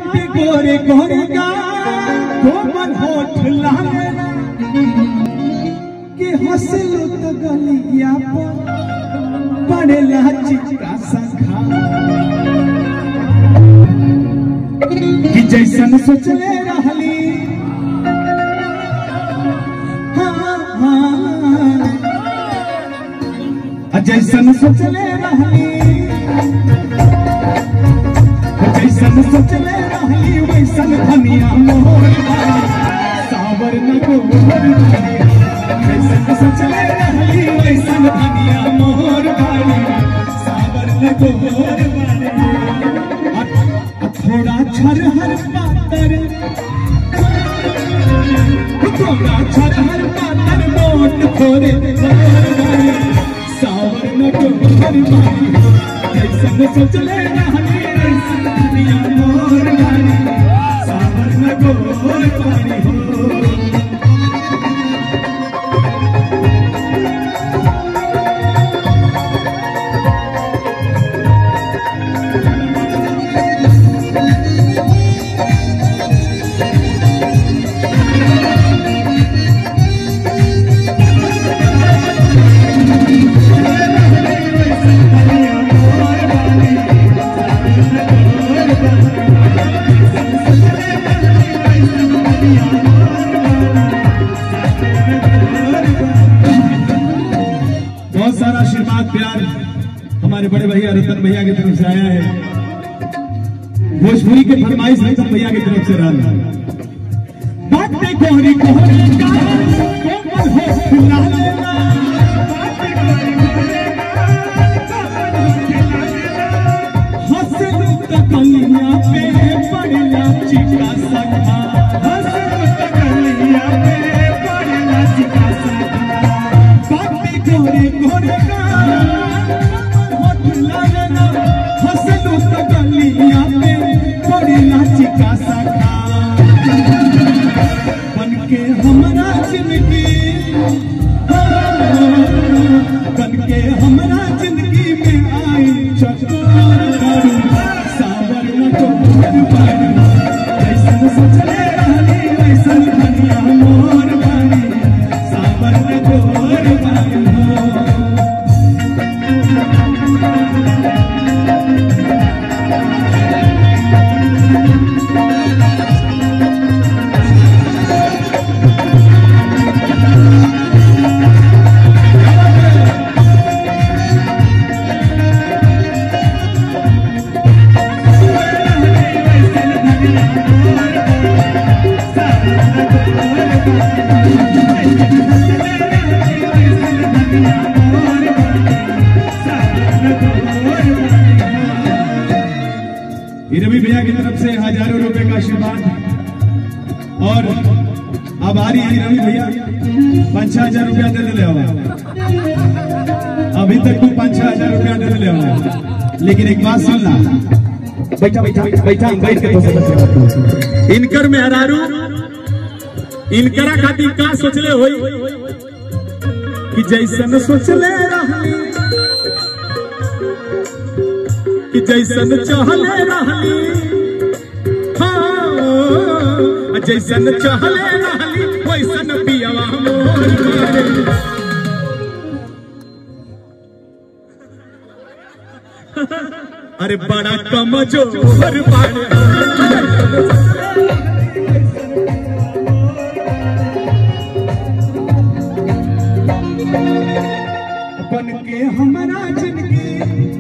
बाटे गोरे गोरे गा कोमल होठ लाले के हंसलो तो गलिया पर पड़ेला चिका संखा कि जैसन सोचले रहली हाँ, हाँ। आ जैसन सोचले रहली जैसन सोचले रहली वैसन धनिया मोहर बारी सावर न गोबर बारी जैसन सोचले रहली वैसन धनिया मोहर बारी सावर न गोबर बारी आ- आ थोड़ा छरहर पातर थोड़ा छरहर पातर मोट थोड़े गोबर बारी सावर न गोबर बारी जैसन सोचले रहली वैसन धनिया मोहर बारी सावर न गोबर बारी हो बहुत सारा आशीर्वाद प्यार हमारे बड़े भैया रतन भैया की तरफ से आया है भोजपुरी के फरमाइश रतन भैया की तरफ से रहा बातें कोहरी कोहरी का कोमल हो खिला लेना बातें कोहरी कोहरी का कोमल हो खिला लेना हंसलू तो कलिया पे पड़ला चिका सखा हंसलू तो कलिया पे पड़ला चिका सखा बातें गोरे गोरे का होठ लागना हंसलू तो कलिया पे पड़ला चिका सखा बन के हमरा जिंदगी बन के हमरा जिंदगी में आई चकोर करू सावर न चोर पानी जैसन सोचले रहली वैसन धनिया मोर बानी सावर न चोर पानी हो ये रवि भैया की तरफ से हजारों रुपए का आशीर्वाद और अब आ रही है रवि भैया पाँच छह हजार रुपया दे दिले हवा अभी तक तू पाँच छह हजार रुपया दे दिले हवा लेकिन एक बात सुन ला बैठा बैठा बैठा बैठ के तो समझ इनकर मेहरारू इनकरा खातिर का सोचले होई कि जैसन सोचले रहली कि जैसन चहले रहली हाँ जैसन चहले रहली वैसन पियवा मोर मारे अरे बड़ा कमजोर बाड़े बन के हमारा जिंदगी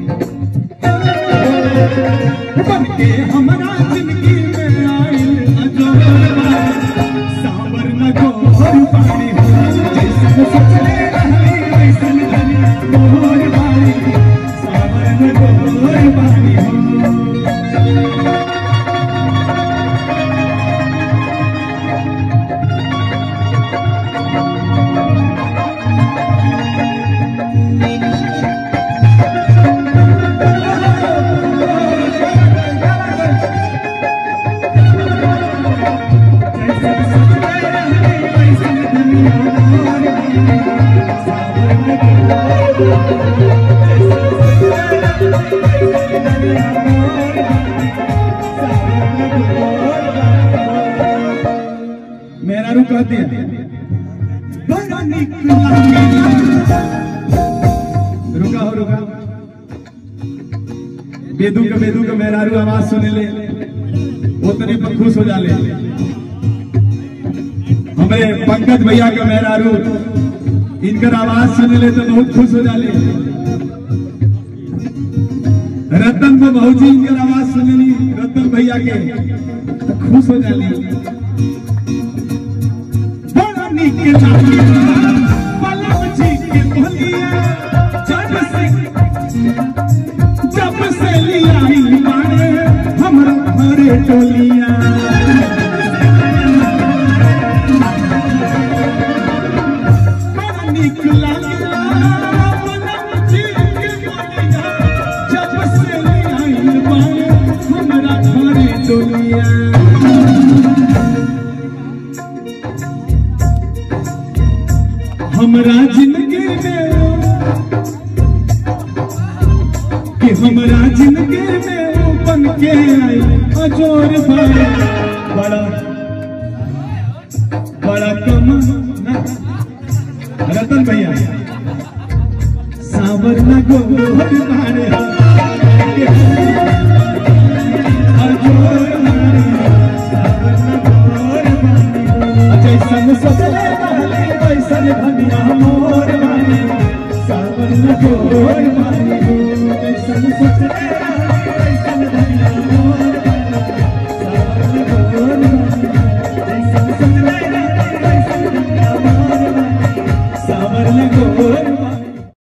बन के हमारा जिंदगी में आइल अजोर सावर न गोर पानी हो जैसन सोचले रहली वैसन धनिया मोर बारी सावर न गोर पानी हो मेरा रू कहते हैं बड़ा निक लागेला रुका हो रुका बेदू के बेदू के मेहरारू आवाज सुने ले उतने पर खुश हो जाले हमें पंकज भैया के मेहरारू इनकर आवाज सुने ले तो बहुत खुश हो जाले रतन को बहुजी इनकर आवाज सुने ली रतन भैया के तो खुश हो जाली बड़ा निक लागेला पलक जी के बोलिया जब से जब से लिया मारे हमरा घरे टोलिया बड़ा निक लागेला पलक जी के बोलिया जब से लिया मारे हमरा घरे टोलिया हमरा जिंदगी में कि हमरा जिंदगी में वो बन के आई अजोर भाई बड़ा